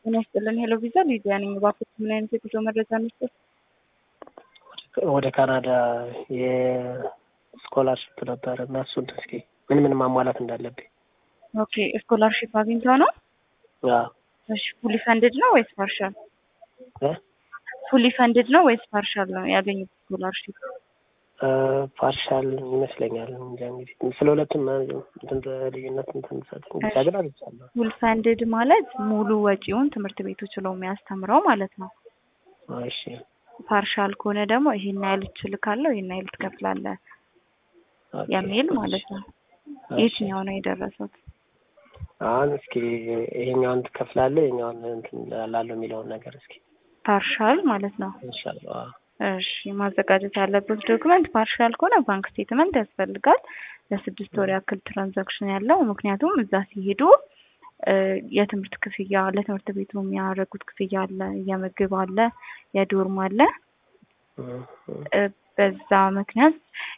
ጤና ይስጥልን። ሄሎ ቪዛ ሊዲያ ነኝ። እባክዎት ምን አይነት የጉዞ መረጃ እንስጠት? ወደ ካናዳ የስኮላርሽፕ ነበረ እና እሱን እስኪ ምን ምን ማሟላት እንዳለብኝ። ኦኬ ስኮላርሺፕ አግኝተው ነው? አዎ። እሺ ፉሊ ፈንድድ ነው ወይስ ፓርሻል? እ ፉሊ ፈንድድ ነው ወይስ ፓርሻል ነው ያገኙት ስኮላርሺፕ? ፓርሻል ይመስለኛል። እንጃ እንግዲህ ስለ ሁለቱም እንትን ልዩነት እንትን ሰጥኝ ብቻ ግን አግኝቻለሁ። ፉል ፈንድድ ማለት ሙሉ ወጪውን ትምህርት ቤቱ ችሎ የሚያስተምረው ማለት ነው። እሺ ፓርሻል ከሆነ ደግሞ ይሄን ያህል ትልካለህ፣ ይሄን ያህል ትከፍላለህ ኦኬ። የሚል ማለት ነው። እሺ። የትኛው ነው የደረሱት? አሁን እስኪ ይሄኛውን ትከፍላለህ ይሄኛውን እንትን ላለው የሚለውን ነገር እስኪ ፓርሻል ማለት ነው። ኢንሻአላህ። አዎ። እሺ ማዘጋጀት ያለበት ዶክመንት ፓርሻል ከሆነ ባንክ ስቴትመንት ያስፈልጋል። ለስድስት ወር ያክል ትራንዛክሽን ያለው ምክንያቱም እዛ ሲሄዱ እ የትምህርት ክፍያ ለትምህርት ቤቱ የሚያደርጉት ክፍያ አለ፣ የምግብ አለ፣ የዶርም አለ። እም፣ እም። እ በዛ ምክንያት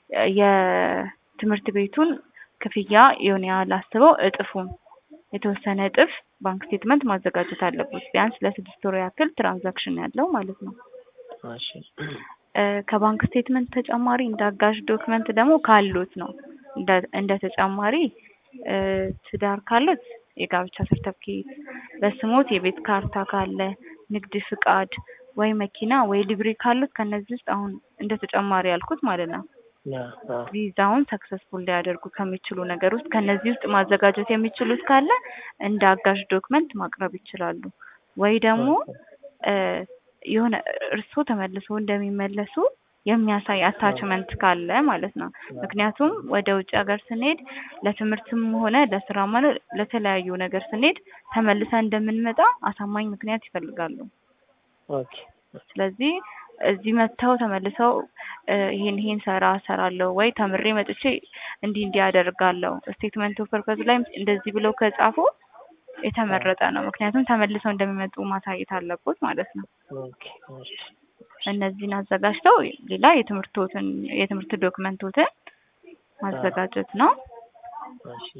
የትምህርት ቤቱን ክፍያ የሆነ ያህል አስበው እጥፉን የተወሰነ እጥፍ ባንክ ስቴትመንት ማዘጋጀት አለበት። ቢያንስ ለስድስት ወር ያክል ትራንዛክሽን ያለው ማለት ነው። እሺ። እ ከባንክ ስቴትመንት ተጨማሪ እንደ አጋዥ ዶክመንት ደግሞ ካሉት ነው እንደ እንደ ተጨማሪ እ ትዳር ካሉት የጋብቻ ሰርተፍኬት፣ በስሞት የቤት ካርታ ካለ፣ ንግድ ፍቃድ ወይ መኪና ወይ ሊብሬ ካሉት ከነዚህ ውስጥ አሁን እንደ ተጨማሪ ያልኩት ማለት ነው ያ አዎ። ቪዛውን ሰክሰስፉል ሊያደርጉ ከሚችሉ ነገር ውስጥ ከነዚህ ውስጥ ማዘጋጀት የሚችሉት ካለ እንደ አጋዥ ዶክመንት ማቅረብ ይችላሉ። ወይ ደግሞ እ የሆነ እርስዎ ተመልሰው እንደሚመለሱ የሚያሳይ አታችመንት ካለ ማለት ነው። ምክንያቱም ወደ ውጭ ሀገር ስንሄድ ለትምህርትም ሆነ ለስራም ሆነ ለተለያዩ ነገር ስንሄድ ተመልሰን እንደምንመጣ አሳማኝ ምክንያት ይፈልጋሉ። ኦኬ። ስለዚህ እዚህ መጥተው ተመልሰው እ ይሄን ይሄን ሰራ ሰራለሁ ወይ ተምሬ መጥቼ እንዲህ እንዲህ አደርጋለሁ ስቴትመንት ኦፍ ፐርፐዝ ላይ እንደዚህ ብለው ከጻፉ የተመረጠ ነው። ምክንያቱም ተመልሰው እንደሚመጡ ማሳየት አለቦት ማለት ነው። ኦኬ። እሺ። እነዚህን አዘጋጅተው ሌላ የትምህርቶትን የትምህርት ዶክመንቶትን ማዘጋጀት ነው። እሺ።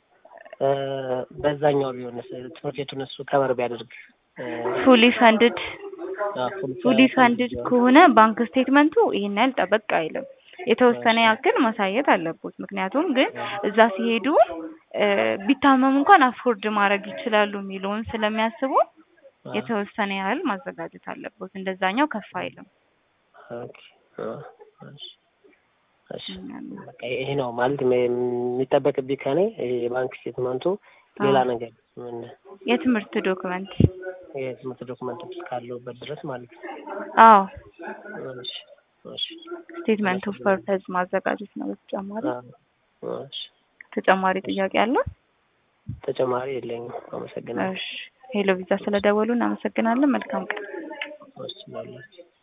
እ በዛኛው ቢሆንስ ትምህርት ቤቱን እሱ ከበር ቢያደርግ እ ፉሊ ፈንድድ አዎ፣ ፉል ፉሊ ፈንድድ ከሆነ ባንክ ስቴትመንቱ ይሄን ያህል ጠበቅ አይልም። የተወሰነ ያክል ማሳየት አለቦት። ምክንያቱም ግን እዛ ሲሄዱ እ ቢታመሙ እንኳን አፎርድ ማድረግ ይችላሉ የሚለውን ስለሚያስቡ የተወሰነ ያህል ማዘጋጀት አለቦት። እንደዛኛው ከፍ አይልም። ኦኬ። አዎ፣ እሺ። እሺ። በቃ ይሄ ነው ማለት የሚ- የሚጠበቅብኝ ከኔ ይሄ የባንክ ስቴትመንቱ ሌላ ነገር ምን የትምህርት ዶክመንት የትምህርት ዶክመንት እስካለሁበት ድረስ ማለት ነው። አዎ እሺ። እሺ። ስቴትመንት ኦፍ ፐርፐዝ ማዘጋጀት ነው። በተጨማሪ አዎ፣ እሺ። ተጨማሪ ጥያቄ አለ? ተጨማሪ የለኝም። አመሰግናለሁ። እሺ ሄሎ ቪዛ ስለደወሉ እናመሰግናለን። መልካም ቀን። እሺ።